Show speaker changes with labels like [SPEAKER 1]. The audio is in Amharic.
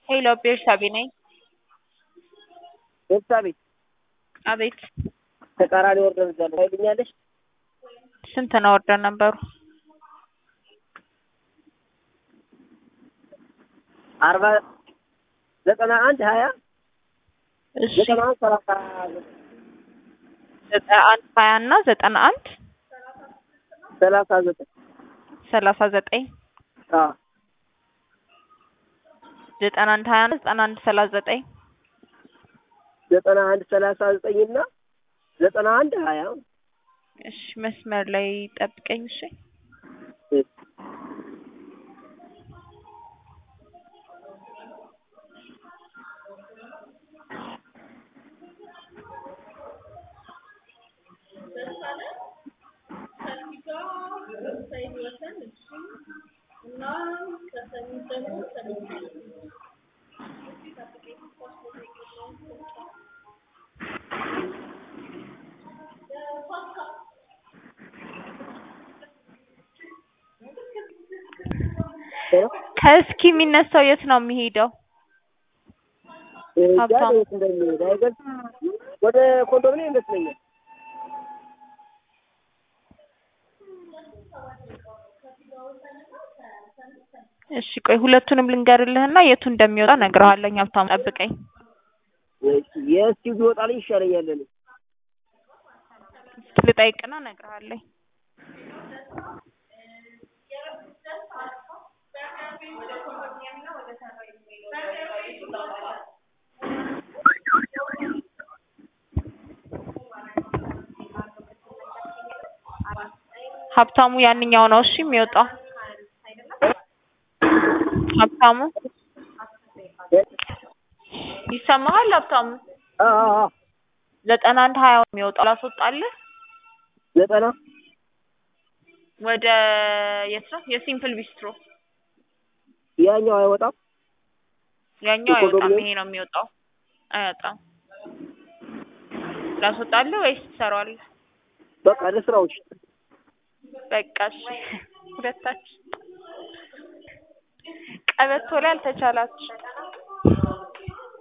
[SPEAKER 1] ሄሎ ቤርሳቤ ነኝ።
[SPEAKER 2] ቤርሳቤ
[SPEAKER 1] አቤት
[SPEAKER 2] ተቃራኒ ወርደን እዛለሁ ታይልኛለሽ?
[SPEAKER 1] ስንት ነው ወርደን ነበሩ?
[SPEAKER 2] አርባ ዘጠና አንድ ሀያ
[SPEAKER 1] እሺ
[SPEAKER 2] ዘጠና አንድ ሰላሳ
[SPEAKER 1] ዘጠና አንድ ሀያ እና ዘጠና አንድ
[SPEAKER 2] ሰላሳ ዘጠኝ
[SPEAKER 1] ሰላሳ ዘጠኝ
[SPEAKER 2] አዎ
[SPEAKER 1] ዘጠና አንድ ሀያ እና ዘጠና አንድ ሰላሳ ዘጠኝ
[SPEAKER 2] ዘጠና አንድ ሰላሳ ዘጠኝ እና ዘጠና አንድ ሀያ
[SPEAKER 1] እሺ መስመር ላይ ጠብቀኝ እሺ ከእስኪ የሚነሳው የት ነው የሚሄደው? ሀብታም።
[SPEAKER 2] የት እንደሚሄድ አይገልጽም። ወደ ኮንዶሚኒየም ይመስለኛል።
[SPEAKER 1] እሺ ቆይ ሁለቱንም ልንገርልህና የቱ እንደሚወጣ እነግርሃለሁ። ሀብታሙ ጠብቀኝ።
[SPEAKER 2] የእስኪ ቢወጣልኝ ይሻለኛል እኔ
[SPEAKER 1] እስኪ ልጠይቅና እነግርሃለሁ። ሀብታሙ ያንኛው ነው እሺ የሚወጣው። ሀብታሙ ይሰማሃል? ሀብታሙ
[SPEAKER 2] አዎ አዎ አዎ
[SPEAKER 1] ዘጠና አንድ ሀያ ነው የሚወጣው። ላስወጣልህ
[SPEAKER 2] ዘጠና
[SPEAKER 1] ወደ የት ነው? የሲምፕል ቢስትሮ
[SPEAKER 2] ያኛው አይወጣም።
[SPEAKER 1] ያኛው አይወጣም።
[SPEAKER 2] የኮንዶሚኒየም?
[SPEAKER 1] ይሄ ነው የሚወጣው። አይወጣም። ላስወጣልህ ወይስ ትሰራዋለህ?
[SPEAKER 2] በቃ ለስራዎች
[SPEAKER 1] በቃ እሺ። ሁለታችን ቀበቶ ላይ አልተቻላችሁ